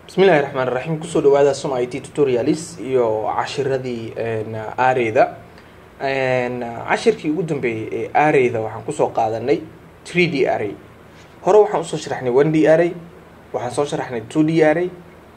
bismillahi raxmaan raxiim kusoo dhawaada som i t tutorialis iyo cashiradii aareyda cashirkii ugu dambeeyey ee aareyda waxaan kusoo qaadanay three d array hore waxaan usoo sharaxnay one d array waxaan soo sharaxnay two d array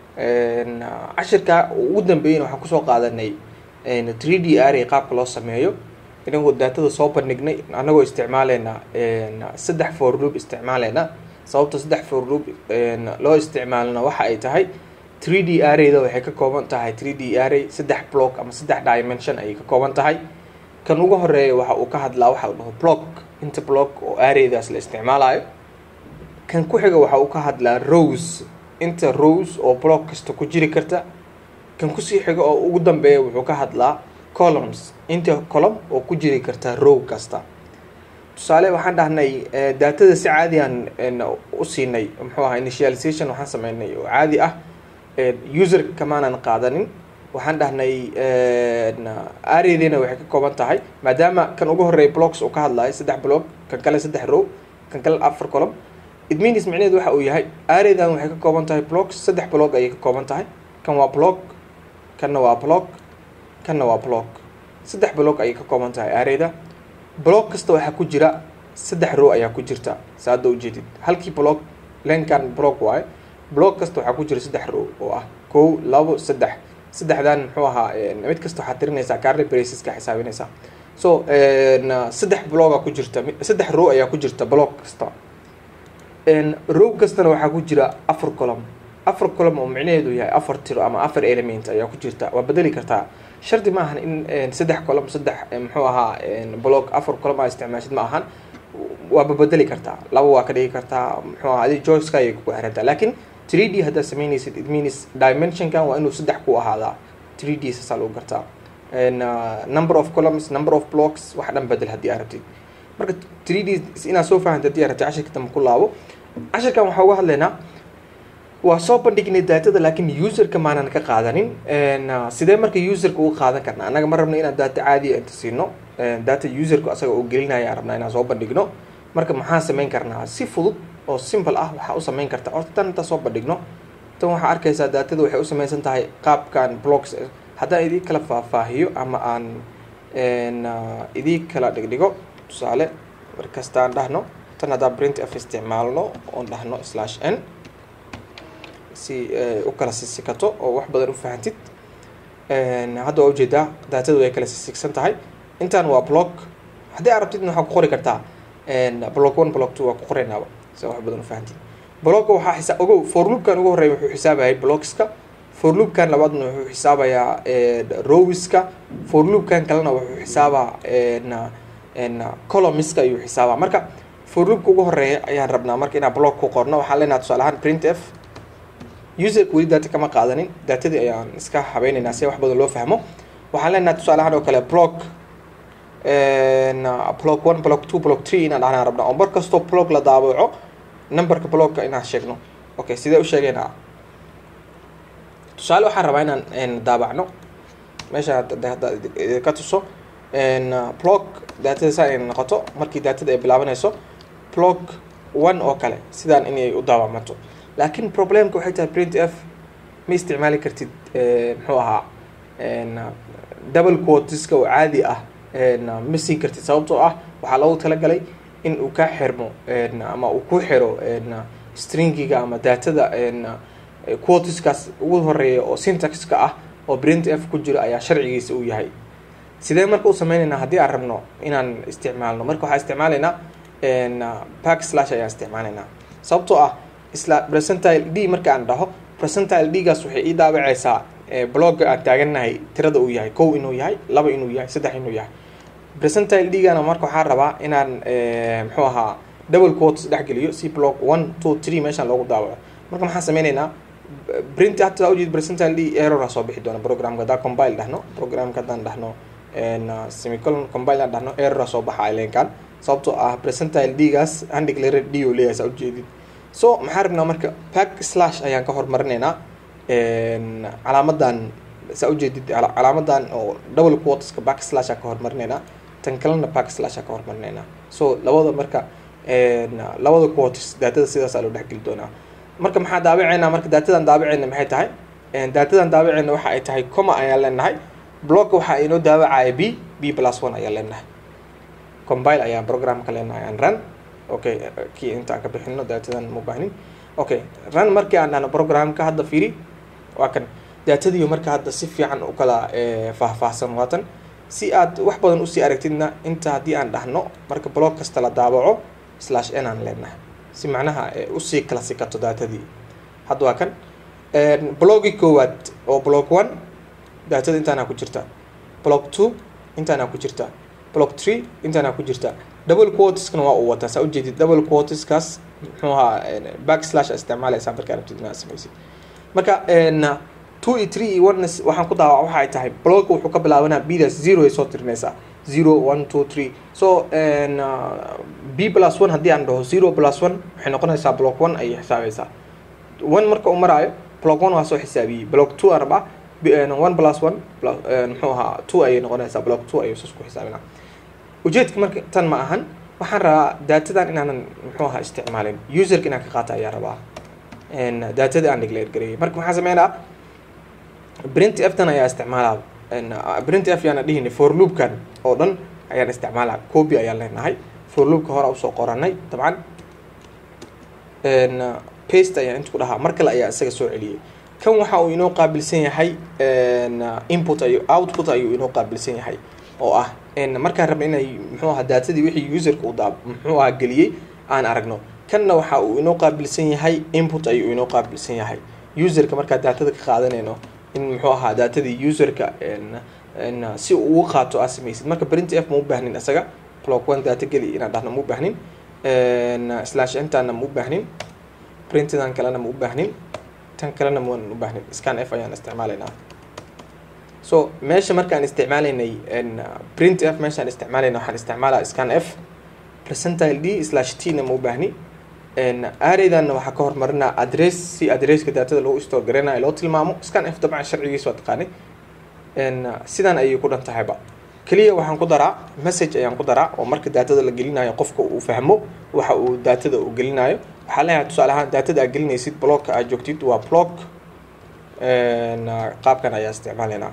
cashirka ugu dambeeyeyna waxaan kusoo qaadanay three d array qaabka loo sameeyo inagoo daatada soo bandhignay anagoo isticmaaleyna saddex for loop isticmaaleyna sababta saddex for loop loo isticmaalna waxa ay tahay three d arrayda waxay ka kooban tahay three d array saddex block ama saddex dimension ayay ka kooban tahay kan ugu horeeya waxa uu ka hadlaa waxa uu dhaho block inta block oo arraydaas la isticmaalayo kan ku xiga waxa uu ka hadlaa rows inta rows oo block kasta ku jiri karta kan kusii xiga oo ugu dambeeya wuxuu ka hadlaa columns inta column oo ku jiri karta row kasta tusaale waxaan dhahnay daatada si caadi aan u siinay muxuu ahaa initialization waxaan sameynay oo caadi ah user kamaanan qaadanin waxaan dhahnay areadeena waxay ka kooban tahay maadaama kan ugu horeeya blocks uu ka hadlayo saddex block kan kale saddex row kan kale afar column it means micneheed waxa uu yahay areadan waxay ka kooban tahay blocks saddex block ayay ka kooban tahay kan waa block kanna waa block kanna waa block saddex block ayay ka kooban tahay areada block kasta waxaa ku jira saddex row ayaa ku jirta saada ujeedid halkii block lenkan block waaye block kasta waxaa ku jira saddex row oo ah kow labo saddex saddexdan muxuu ahaa mid kasta waxaad tirinaysaa carly braceska xisaabinaysaa so saddex blocga ku jirta saddex row ayaa ku jirta block kasta row kastana waxaa ku jira afar column afar column oo micnaheedu yahay afar tiro ama afar element ayaa ku jirta waa bedeli kartaa shardi ma ahan in saddex column saddex muxuu ahaa block afar column aa isticmaashid ma ahan waaba bedeli kartaa laba waa ka dhigi kartaa muxuu ahaa adi joyceka ayay kugu xirantaa laakiin three d haddaad sameynaysid it means dimensionkan waa inuu saddex ku ahaadaa three d saasaa lagu gartaa number of columns number of blocks wax dhan bedel haddii aad rabtid marka three d inaad soo fahanta haddii aad rabtid cashirka dambe ku laabo cashirkan waxaa uga hadlaynaa waa soo bandhignay daatada laakiin userka maanan ka qaadanin sidee marka userka uga qaadan karna annaga ma rabno inaan daata caadiya inta siino data userka asaga oo gelinaya rabnaa inaan soo bandhigno marka maxaan sameyn karnaa si fudud oo simple ah waxaa u sameyn karta horta tan inta soo bandhigno tan waxaa arkaysaa daatada waxay u sameysan tahay qaabkan blocks haddaan idii kala faahfaahiyo ama aan idii kala dhigdhigo tusaale markastaan dhahno tan haddaan print f isticmaalno oon dhahno slash n si u kala sisikato oo wax badan u fahantid hadda waa ujeedaa daatadu way kala sisigsan tahay intaan waa block haddii aad rabtid waxaa ku qori kartaa block one block two waa ku qoraynaaba si wax badan u fahantid blocka waxaa xisa ogow forloopkan ugu horreeya wuxuu xisaabayay blockska forloopkan labaadna wuxuu xisaabayaa rowiska forloopkan kalena wuxuu xisaabaa columniska ayuu xisaabaa marka forloopka ugu horeeya ayaan rabnaa marka inaan block ku qorno waxaan leenaha tusaale ahaan print f userka weli daata kama qaadanin daatadii ayaan iska habeyneynaa si wax badan loo fahmo waxaan leenaha tusaale ahaan oo kale block block one block two block three inaan dhahnaan rabnaa oo mar kastoo block la daabaco numberka blocka inaan sheegno okay sidee u sheegeynaa tusaale waxaan rabaa inaan daabacno meesha ka tuso block daatada saa inay noqoto markii daatada ay bilaabanayso block one oo kale sidaan inay u daabacmato laakiin problemka waxay tahay print f ma isticmaali kartid muxuu ahaa double quotiska oo caadi ah ma siin kartid sababtoo ah waxaa loogu talagalay in uu kaa xirmo ama uu ku xiro stringiga ama daatada quotiskaas ugu horeeya oo syntaxka ah oo print f ku jiro ayaa sharcigiisa uu yahay sidee marka u sameyneynaa haddii aan rabno inaan isticmaalno marka waxaa isticmaaleynaa back slash ayaan isticmaaleynaa sababtoo ah isla presentile d marka aan dhaho presentile d gaas waxay ii daabaceysaa blogga aan taagannahay tirada uu yahay kow inuu yahay laba inuu yahay saddex inuu yahay presentile d gana marka waxaan rabaa inaan muxuu ahaa double quotes dhexgeliyo si blog one two three meeshaan loogu daabaco marka maxaan sameyneynaa print hataa ujeed presentile d errora soo bixi doona programka haddaan combile dhahno programka haddaan dhahno semicolon combile aan dhahno errora soo baxa lenkan sababtoo ah presentile d gaas undeclared d oo leeyahay saa ujeedid so maxaan rabnaa marka back slash ayaan ka hormarinaynaa calaamadan saa ujeedid calaamadan oo double quoteska back slash aan ka hormarinaynaa tan kalena back slash aan ka hormarinaynaa so labada marka labada quotes daatada sidaasaa loo dhexgeli doonaa marka maxaa daabaceynaa marka daatadan daabaceyna maxay tahay daatadan daabaceyna waxa ay tahay coma ayaan leenahay blogka waxa inoo daawacaya b b plus one ayaan leenahay combile ayaan programka leenahay aan run okay kii inta aan ka bixino daatadan ma baahnin okay run markii aan dhahno programka hadda fiiri waa kan daatadiiyo marka hadda si fiican u kala faahfaahsan waatan si aad wax badan usii aragtidna inta haddii aan dhahno marka blog kasta la daabaco slash n aan leenahay si macnaha usii kala sikato daatadii hadda waa kan blogi koowaad oo blog one daatada intaanaa ku jirta blog two intaanaa ku jirta blog three intaanaa ku jirta double quotiskana waa uu wataa saa ujeedid double quotiskaas muxuu ahaa back slash isticmaalaysaa markaa rabtid inaad samaysid marka two iyo three iyo one waxaan ku daawaca waxa ay tahay blogka wuxuu ka bilaabanaa bdaas zero ay soo tirinaysaa zero one two three so b plus one haddii aan dhaho zero plus one waxay noqonaysaa block one ayay xisaabaysaa one marka uu maraayo block one waa soo xisaabiyey block two aan rabaa one plus one muxuu ahaa two ayay noqonaysaa block two ayay sus ku xisaabinaa ujeedka marka tan ma ahan waxaan rabaa daatadan inaanan muxuu ahaa isticmaalin userka inaan ka qaata ayaa rabaa daatadii aan declare gareeyay marka maxaa sameynaa print f tan ayaa isticmaalaa print f yaana dhihini for loopkan oo dhan ayaan isticmaalaa copy ayaan leenahay for loopka hore usoo qoranay dabcan paste ayaan inta ku dhahaa mar kale ayaa isaga soo celiyey kan waxa uu inoo qaabilsan yahay input ayu output ayuu inoo qaabilsan yahay oo ah markaan rabna inay muxuu ahaa daatadii wixii userka uu daa muxuu ahaa geliyey aan aragno kanna waxa uu inoo qaabilsan yahay input ayuu inoo qaabilsan yahay userka markaa daatada ka qaadanayno in muxuu ahaa daatadii userka si uu uga qaato aa samaysid marka print f ma u baahnin isaga block one daata geli inaan dhahno ma u baahnin slash intaana ma u baahnin printidan kalena ma u baahnin tan kalena maan u baahnin scan f ayaan isticmaalaynaa so meesha markaan isticmaalaynay print f meeshaan isticmaalayna waxaan isticmaalaa scan f percentile d slash t na ma u baahni areydanna waxaa ka hormarinaa address si addresska daatada loo store garanayo loo tilmaamo scan f dabcan sharcigiisa waa taqaanay sidan ayay ku dhan tahayba keliya waxaan ku daraa message ayaan ku daraa oo marka daatada la gelinayo qofka uu fahmo waxa uu daatada uu gelinayo waxaa leeyahay tusaale ahaan daatada aad gelinaysid blogka aad joogtid waa blog qaabkan ayaa isticmaalaynaa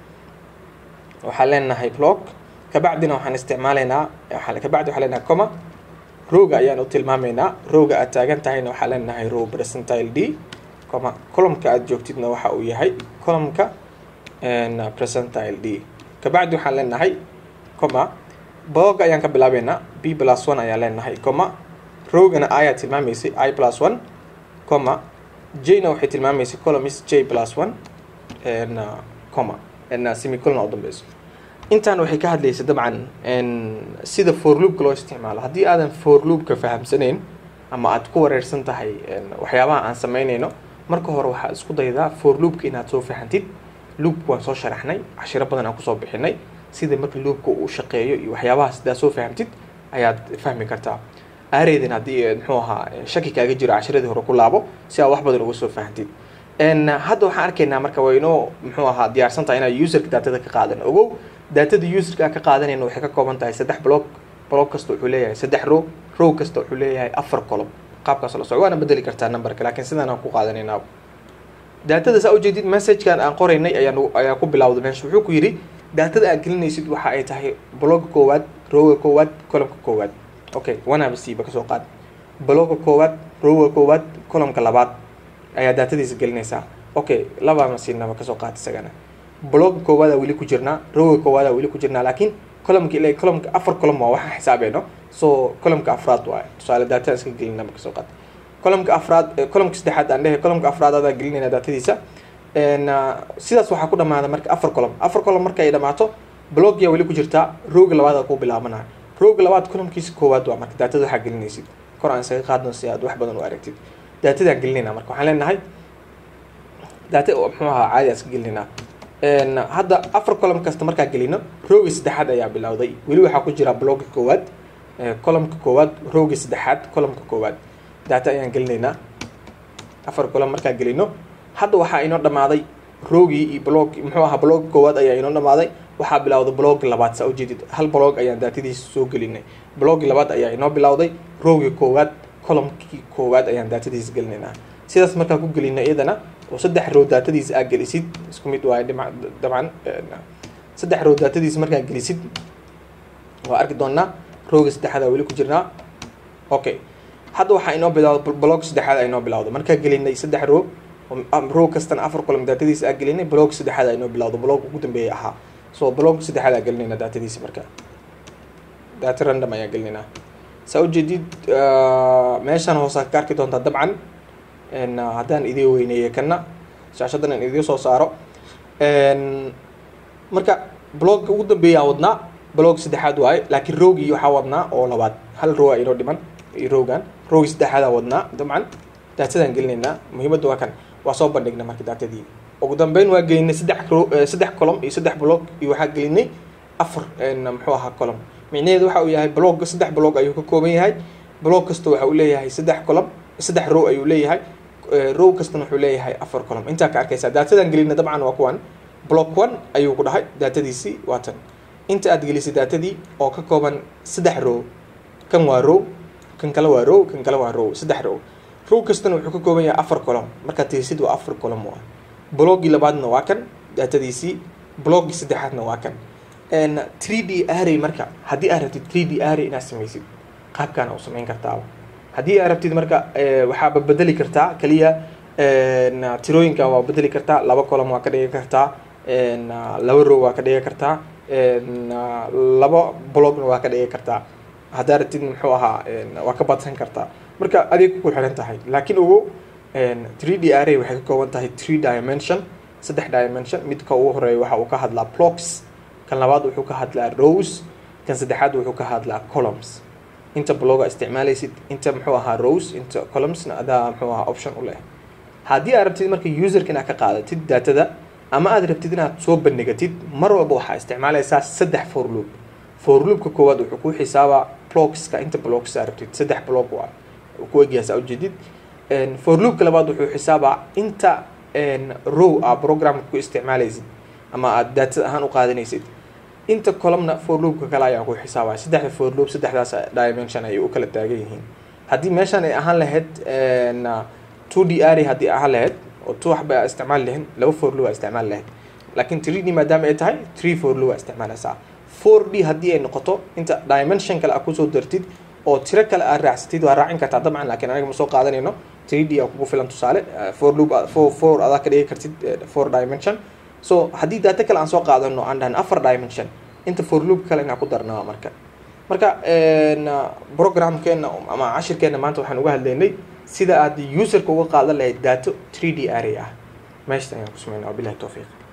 waxaan leenahay blog kabacdina waxaan isticmaalaynaa kabacdi waxaan leenahay coma rowga ayaan u tilmaamaynaa rowga aad taagan tahayna waxaa leenahay row percentile d coma columnka aad joogtidna waxa uu yahay columnka percentile d kabacdi waxaan leenahay coma blog ayaan ka bilaabeynaa b plus one ayaan leenahay coma rowgana ayaa tilmaamaysay i plus one coma j-na waxay tilmaamaysay columns j plus one coma semicolon u dambeyso intaan waxay ka hadlaysay dabcan sida for loopka loo isticmaalo haddii aadan for loopka fahamsanayn ama aad ku wareersan tahay waxyaabaha aan samaynayno marka hore waxaad isku daydaa for loopka inaad soo fahantid loopka waan soo sharaxnay cashiro badan aan kusoo bixinay sida marka loopka uu shaqeeyo iyo waxyaabaha sidaa soo fahamtid ayaad fahmi kartaa aareydan haddii muxuu ahaa shaki kaaga jiro cashiradii hore ku laabo si aad wax badan uga soo fahantid hadda waxaan arkaynaa marka waa inoo muxuu ahaa diyaarsan tahay inaan userka daatada ka qaadan ogow daatada userka aan ka qaadanayna waxay ka kooban tahay saddex blog blog kasta wuxuu leeyahay saddex row row kasta wuxuu leeyahay afar column qaabkaas la soco waana bedeli kartaa numberka laakiin sidaan aan ku qaadanaynaa daatada saa ujeedid messagekan aan qoraynay ayaan ayaa ku bilawday meesha wuxuu ku yidhi daatada aad gelinaysid waxa ay tahay blogga koowaad rowga koowaad columnka koowaad okay one siiba kasoo qaad blogga koowaad rowga koowaad columnka labaad ayaa daatadiisa gelinaysaa okay labama siinaba kasoo qaad isagana blogga koowaadaa weli ku jirnaa rowga koowaadaa weli ku jirnaa laakiin columnka ilaa columnka afar column waa waxaan xisaabeyno so columnka afraad waaye tusaale daatada iska gelinaba kasoo qaad columnka afraad columnka saddexaad aan dhehe columnka afraad adaa gelinayna daatadiisa sidaas waxaa ku dhamaada marka afar column afar column marka ay dhamaato blogyaa weli ku jirtaa rowga labaad aa ku bilaabanaya rowga labaad columnkiisa koowaad waa marka daatada waxaa gelinaysid kor aan isaga qaadno si aad wax badan u aragtid daatadaan gelinayna marka waxaan leenahay daata muxuu ahaa caadi aan iska gelinaynaa hadda afar column kasta markaa gelino rowga saddexaad ayaa bilowday weli waxaa ku jira blogga koowaad columnka koowaad rowga saddexaad columnka koowaad daata ayaan gelinaynaa afar column markaa gelino hadda waxaa inoo dhamaaday rowgii iyo blog muxuu ahaa blogga koowaad ayaa inoo dhamaaday waxaa bilowday blogga labaad saa ujeedid hal blog ayaan daatadiisa soo gelinay bloggi labaad ayaa inoo bilowday rowgii koowaad columnkii koowaad ayaan daatadiisa gelinaynaa sidaas markaa ku gelina iyadana oo saddex row daatadiisa aad gelisid isku mid waaye dhima dabcan saddex row daatadiisa markaa gelisid waa arki doonaa rowga saddexaada weli ku jirnaa okay hadda waxaa inoo bilawda blog saddexaad inoo bilawda markaa gelinay saddex row row kastana afar column daatadiisa aa gelinay blog saddexaad inoo bilawda blog ugu dambeeyay ahaa so blog saddexaad aa gelinayna daatadiisa markaa data random ayaa gelinaynaa saa ujeedid meeshaan hoosaa ka arki doontaa dabcan haddaan idii weyneeye kana shaashadan aan idii soo saaro marka blogka ugu dambeeyaa wadnaa blog saddexaad waaye laakiin rowgii waxaa wadnaa oo labaad hal row a inoo dhiman rowgan rowgii saddexaadaa wadnaa dabcan daatadaan gelinaynaa muhiimadda waa kan waa soo bandhigna marka daatadii ugu dambeyn waa gelinay saddex ro saddex column iyo saddex blog iyo waxaa gelinay afar muxuu ahaa column micnaheedu waxa uu yahay blogga saddex blog ayuu ka kooban yahay blog kasta waxa uu leeyahay saddex column saddex row ayuu leeyahay row kastana wuxuu leeyahay afar column intaa ka arkaysaa daatadan gelina dabcan waa kuwan block one ayuu ku dhahay daatadiisii waa tan inta aad gelisay daatadii oo ka kooban saddex row kan waa row kan kale waa row kan kale waa row saddex row row kastana wuxuu ka kooban yahay afar column markaad tirisid waa afar column waa bloggii labaadna waa kan daatadiisii bloggii saddexaadna waa kan three d array marka haddii aad rabtid three d array inaad samaysid qaabkaana u samayn kartaa haddii aad rabtid marka waxaaba bedeli kartaa keliya tirooyinkan waa bedeli kartaa laba column waa ka dhigi kartaa laba row waa ka dhigi kartaa laba blogna waa ka dhigi kartaa haddaa rabtid muxuu ahaa waa ka badsan kartaa marka adig ku xiran tahay laakiin ugu three d array waxay ka kooban tahay three dimension saddex dimension midka ugu horeeya waxa uu ka hadlaa blocks kan labaad wuxuu ka hadlaa rows kan saddexaad wuxuu ka hadlaa columns inta bloga isticmaalaysid inta muxuu ahaa rows inta columnsna adaa muxuu ahaa option u leh haddii aad rabtid marka userka inaad ka qaadatid daatada ama aad rabtid inaad soo bandhigatid mar walba waxaa isticmaalaysaa saddex for loop for loopka koowaad wuxuu ku xisaabaa blogska inta blogs aad rabtid saddex blog waa ku egyahay saa ujeedid for loopka labaad wuxuu xisaabaa inta row aa programka ku isticmaalaysid ama aad daatada ahaan u qaadanaysid inta columna for loopka kale ayaa ku xisaabaya saddexda for loop saddexdaas dimension ayay u kala taagan yihiin haddii meeshaan ay ahaan lahayd two d r haddii ahaan lahayd oo two waxba aa isticmaali lahayn laba for loop aa isticmaali lahayd laakiin three d maadaama ay tahay three for loop aa isticmaalaysaa four d haddii ay noqoto inta dimension kale aa kusoo dartid oo tiro kale aad raacsatid waa raacin kartaa dabcan laakiin aniga ma soo qaadanayno three d aa kugu filan tusaale for loop four four adaa ka dhigi kartid four dimension so haddii daata kale aan soo qaadano aan dhahan afar dimension inta for loop kale inaan ku darnaa marka marka programkeena ama cashirkeena maanta waxaan uga hadlaynay sida aad userka uga qaadan lahayd daato three d array ah meeshta ayaan ku sameynaa wabilahi towfiiq